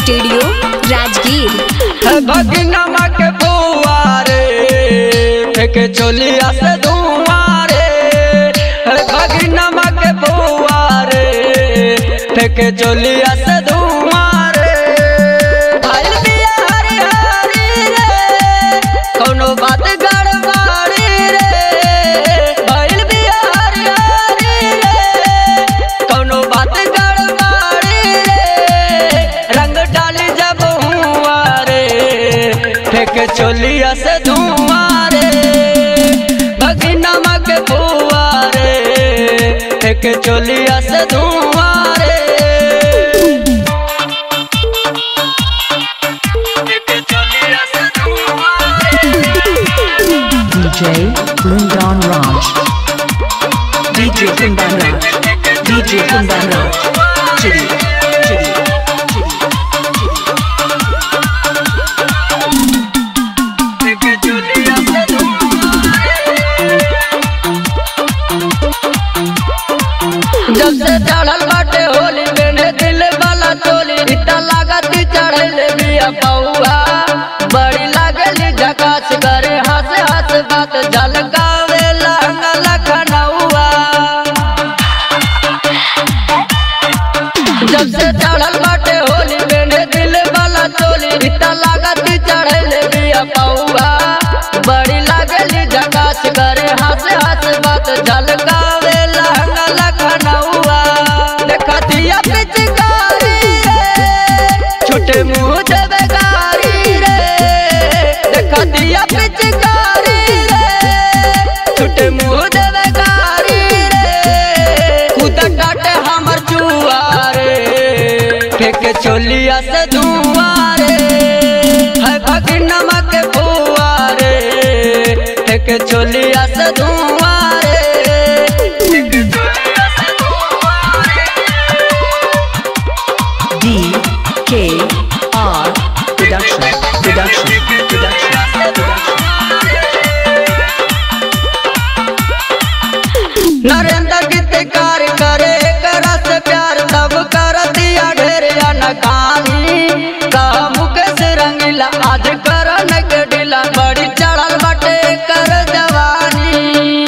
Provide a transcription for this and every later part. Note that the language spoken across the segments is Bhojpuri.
स्टूडियो राजगीर भगनमा के बुआरे फेंके चोलिया से धुआरे भगनमा के बुआरे फेंके चोलिया से धुआरे भइल बिया हरी हरी रे कौनो बात गड़बड़ी रे भइल बिया हरी हरी रे कौनो बात गड़बड़ी रे रंग डाली जब हुआ रे फेंक चोलिया से धुआं रे भगनमा के बुआ रे फेंक चोलिया से धुआं रे फेंक चोलिया से धुआं रे DJ Kundan Raj. DJ Kundan Raj. DJ Kundan Raj. Chitty, chitty, chitty. जब से चढ़ल बाटे होली मेरे दिल वाला चोली इतना लागत चढ़ले बिया पौआ बड़ी लागली झकास करे हंस हंस बात झलकावे लहंगा लखनऊआ जब से चढ़ल बाटे होली मेरे दिल वाला चोली इतना लागत चढ़ले बिया पौआ बड़ी लागली झकास करे हंस हंस बात झलकावे लहंगा लखनऊआ देखतिया पिचकारी रे छोटे मुंह देवे गारी रे देखतिया पिचकारी रे छोटे मुंह देवे गारी रे खुद काटे हमर चुआरे फेंक चोलिया से धुआरे है भगनमा के बुआरे फेंक चोलिया से धुआरे फेंक चोलिया से धुआरे D K R Production. Production. Production. Production. Narendra गीतकार करे करा से प्यार तब कर दिया ढेर नकानी कहा मुकेश रंगीला आज कर के ढीला बड़ी चढ़ल बटे कर जवानी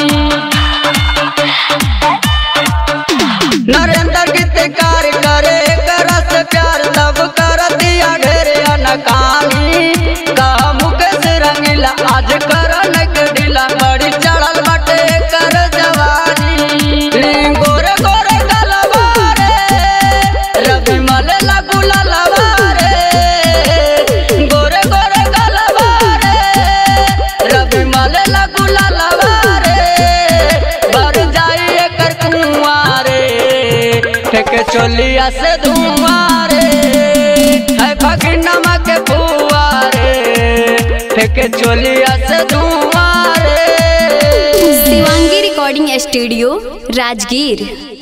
नरेंद्र गीतकार करे करा से प्यार तब कर दिया ढेर नकानी कहा मुकेश रंगीला आज कर के ढीला बड़ी चढ़ल बटे कर जवानी गोरे गोरे गलवा रे रवि मल लगू ललवा रे गोरे गोरे गलवा रे रवि मल लगू ललवा रे भर जाई एकर कुआं रे फेंक चोलिया से धुआं रे है भगनमा के बुआ रे फेंक चोलिया से धुआं रे शिवांगी रिकॉर्डिंग स्टूडियो राजगीर